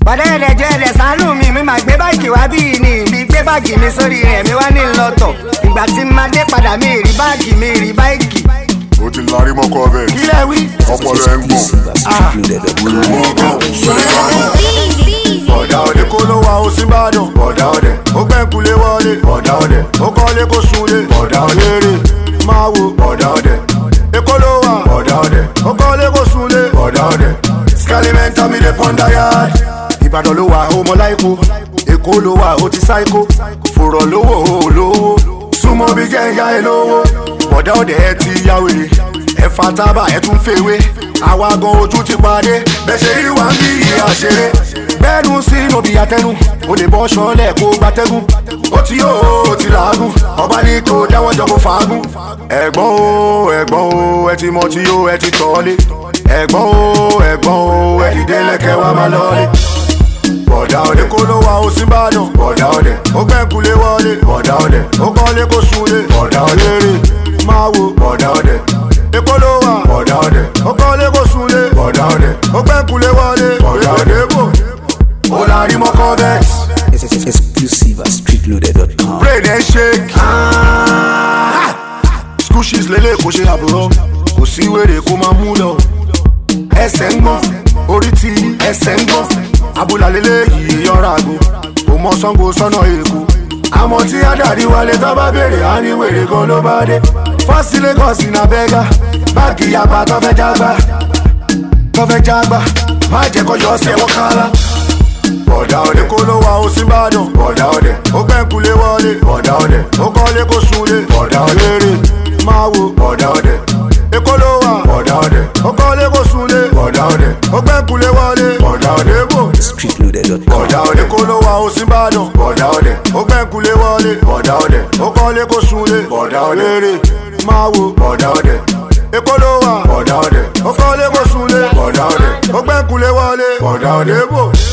ọ̀dẹ́ ẹ̀dẹ̀jọ́ ẹ̀dẹ̀ sànú mi mi máa gbé báàgì wá bí ní ibi gbé báàgì mi sórí rẹ̀ mi wá ní lọ́tọ̀ ìgbà tí n máa dé padà mi rí báàgì mi rí báàgì. ó ti larí mọ́kọ́ bẹ́ẹ̀ kílẹ̀ wí. ọpọlọ ẹ̀ ń gbọ̀n. Bọ̀dá òde kó ló wa ó sí Ìbàdàn. Bọ̀dá òde ó gbẹ̀kulé wọlé. Bọ̀dá òde ó kọ́lé kó sunlé. Bọ̀dá òde rè máa wo. Bọ̀dá òde Èkó ló wà. Bọ̀dá òde ó kọ́lé kó sunlé. Bọ̀dá òde Scalimenta mi lè pọ́ndà yard. Ìbàdàn ló wà ó mọ láìkó. Èkó ló wà ó ti sáìkó. Fòrọ̀ lówó ó lówó. Súnmọ́ bí jẹ́ńyà ẹ lówó. Bọ̀dá òde ẹ ti yá wèrè. Ẹ fa tábà ẹ tún fèwé. Àwa gan ojú ti padé. Bẹ́ẹ̀ ṣe rí wa ń bí ìyá ṣeré bẹ́ẹ̀nu sí òbí àtẹnu o lè bọ́ ṣọlẹ̀ kó gbatẹ́gùn ó ti yóò ó ti làágùn ọba ní kò dáwọ́ jọ kó fàágùn. ẹ̀gbọ́n o ẹ̀gbọ́n o ẹ ti mọ tí yóò ẹ ti tọ́lé ẹ̀gbọ́n o ẹ̀gbọ́n o ẹ dìde lẹ́kẹ̀ wá máa lọ́lé. bọ̀dá òde kó ló wa ó sí Ìbàdàn bọ̀dá òde ó gbẹ̀kulé wọlé bọ̀dá òde ó kọ́lé kó sunlé bọ̀dá òde rè máa wo bọ̀dá òde èkó ló wà bọ̀dá òde ó kọ́lé kó sunlé bọ̀dá òde ó gbẹ̀kulé wọlé bọ̀dá òde bò ó la rí mọ́kọ́ vex. Exclusive at streetloader.com. brain ẹ shake. school shoes lélẹ̀ kò ṣe àbúrò kò sí wèrè kó máa mú lọ. ẹsẹ̀ ń gbọ́n orí ti ẹsẹ̀ ń gbọ́n abúlà lélẹ̀ yìí yọra àgbo kò mọ sango sọ́nà èkó. àmọ́ tí adarí wálé tó bá béèrè á ní wèrè kan ló bá dé. fásitì lagos iná bẹ́gà báàgì yaba tó fẹ́ jágbá tó fẹ́ jágbá má jẹ́ kó yọ ọ́ sí ẹ̀wọ̀n kálá bọ̀dá òde kó ló wa ó sí Ìbàdàn. bọ̀dá òde ó gbẹ̀kulé wọlé. bọ̀dá òde ó kọ́lé kó sunlé. bọ̀dá òde rè máa wo. bọ̀dá òde èkó ló wà. bọ̀dá òde ó kọ́lé kó sunlé. bọ̀dá òde ó gbẹ̀kulé wọlé. bọ̀dá òde bò. Streetloader.com. bọ̀dá òde kó ló wa ó sí Ìbàdàn. bọ̀dá òde ó gbẹ̀kulé wọlé. bọ̀dá òde ó kọ́lé kó sunlé. bọ̀dá òde rè máa wo. bọ̀dá òde èkó ló wà. bọ̀dá òde ó kọ́lé kó sunlé. bọ̀dá òde ó gbẹ̀kulé wọlé. bọ̀dá òde bò.